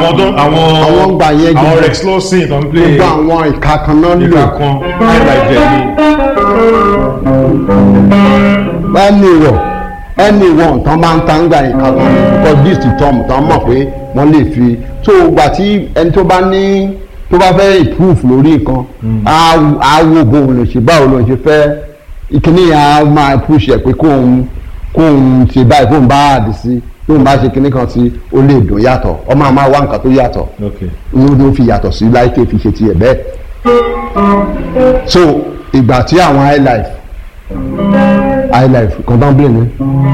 àwọn tó àwọn Àwọn gbà yẹn àwọn gbogbo- Rex Lawson tó ń play gbogbo àwọn ìka kan náà lò ìka kan highlight ẹ̀ ni ẹni wọ̀ ẹni wọ̀ tán máa ń ta ń gbà ìka kan ní because this is tom tán mọ̀ pé wọ́n lè fi so gbà tí ẹni tó bá ní tó bá fẹ́ improve lórí nǹkan á á wo bóun lè ṣe báwo ló ń ṣe fẹ́ ìkíní yẹn á máa push ẹ̀ pé kóun kóun ṣe báyìí kóun bá àdì sí tóun bá ṣe kíní kan tí ó lè dùn yàtọ̀ ọmọ àmọ́ wá nǹkan tó yàtọ̀ okay inú ló fi yàtọ̀ sí láìké fi ṣe tiẹ̀ bẹ́ẹ̀ so ìgbà tí àwọn highlife highlife kan tán blé ni